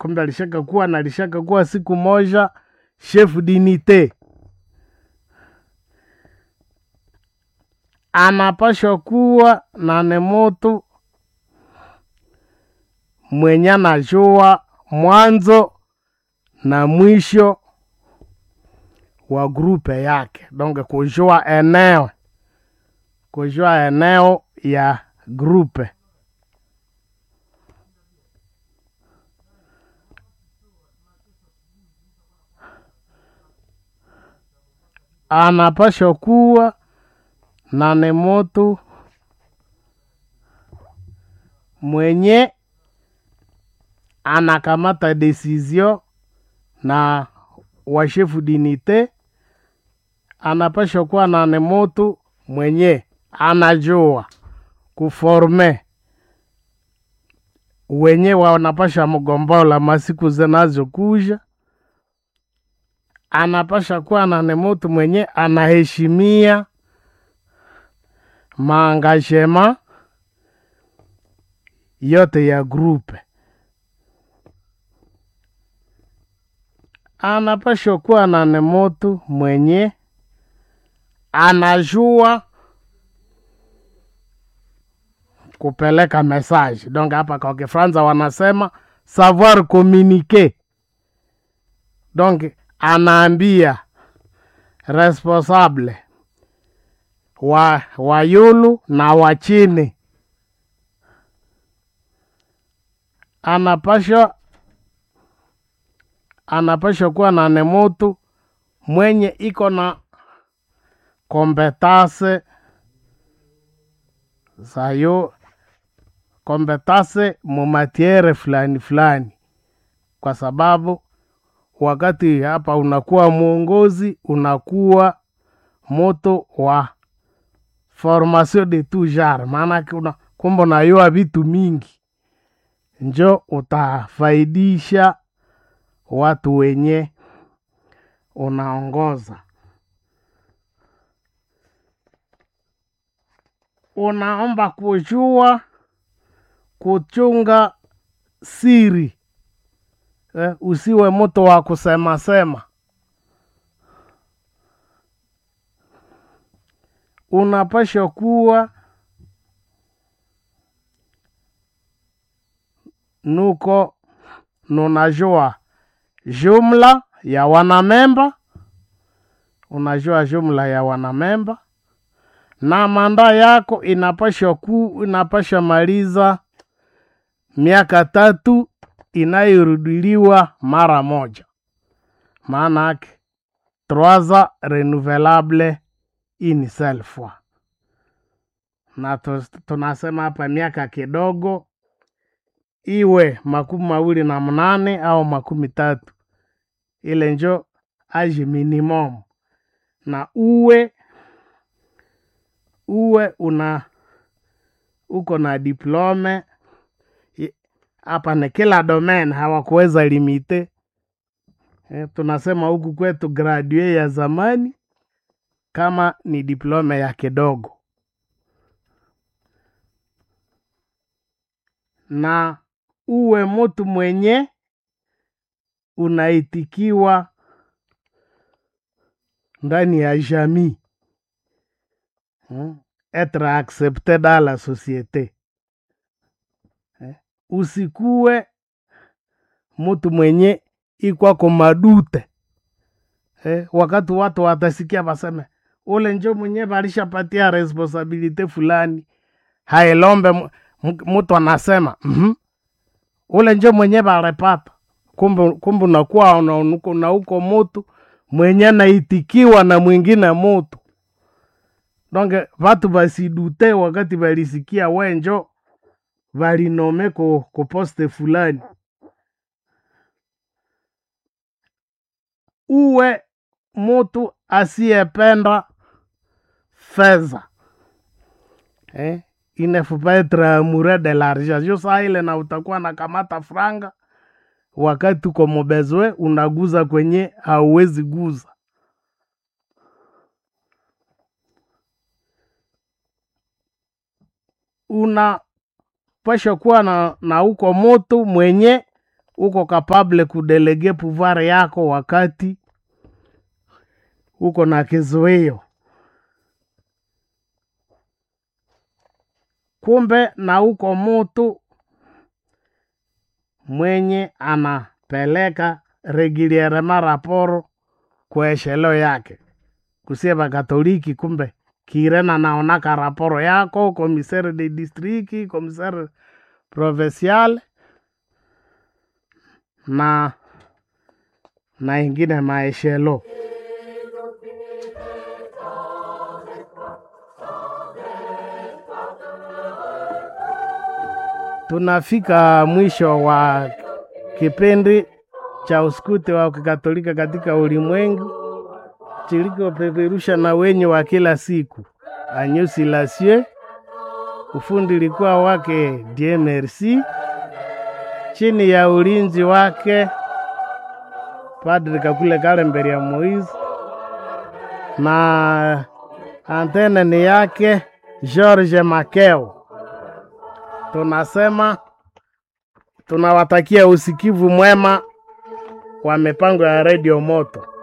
kumbe alishaka kuwa na alishaka kuwa siku moja chef dinite anapashwa kuwa na ni mutu mwenye anajua mwanzo na mwisho wa grupe yake donc kujua eneo kujua eneo ya grupe anapashwa kuwa na ni mutu mwenye anakamata desizio na washefu dinite anapashwa kuwa na ni mutu mwenye anajua kuforme wenye wanapasha mgombola masiku zinazokuja anapasha kuwa na ni mutu mwenye anaheshimia maangashema yote ya grupe anapashwa kuwa na ni mutu mwenye anajua kupeleka message donc hapa kwa kifranza wanasema savoir communiquer donc anaambia responsable wa wa yulu na wa chini anapashwa anapashwa kuwa na ni mutu mwenye iko na kompetase zayo kompetase mumatiere fulani fulani kwa sababu wakati hapa unakuwa mwongozi unakuwa moto wa formation de tout genre maanake una kumbe unayua vitu mingi njo utafaidisha watu wenye unaongoza unaomba kujua kuchunga siri eh, usiwe mtu wa kusema sema unapasha kuwa nuko nunajua jumla ya wanamemba unajua jumla ya wanamemba na manda yako inapasha ku inapasha maliza miaka tatu inayorudiliwa mara moja maana yake trois ans renouvelable une seule fois na tu- tunasema hapa miaka kidogo iwe makumi mawili na mnane au makumi tatu ile njo age minimum na uwe uwe una uko na diplome I- hapa ni kila domain hawakuweza limite eh, tunasema huku kwetu gradue ya zamani kama ni diplome ya kidogo na uwe mtu mwenye unaitikiwa ndani ya jamii hmm? etre accepte dans la société eh? usikuwe mtu mwenye ikwako madute eh? wakati watu watasikia waseme ule njo mwenye valishapatia responsabilite fulani hailombe mu- mu- mtu anasema mm ule njo mwenye valipata kumbe kumbe unakuwa na uko na uko mutu mwenye naitikiwa na mwingine mutu donge vatu vasidute wakati valisikia wenjo valinome ku, ku poste fulani uwe mutu asiyependa fedha eh? il ne faut pas être amoureux de l'argent jo saa ile na utakuwa na kamata franga wakati uko mobezwe unaguza kwenye hauwezi guza unapasha kuwa na, na uko moto mwenye uko kapable kudelege pouvoir yako wakati uko na kizuio. Kumbe na uko mutu mwenye anapeleka regulierement raporo kwa eshelo yake kusie bakatoliki, kumbe kirena naonaka raporo yako komisere de distriki, komisere provincial na na ingine maeshelo. Tunafika mwisho wa kipindi cha uskute wa kikatolika katika ulimwengu chilikopeperusha na wenye wa kila siku Anyusi Lasie. Ufundi likuwa wake Die Merci, chini ya ulinzi wake Padri Kakule Kalemberi ya Moise, na antene ni yake George Makeo. Tunasema tunawatakia usikivu mwema wa mipango ya redio Moto.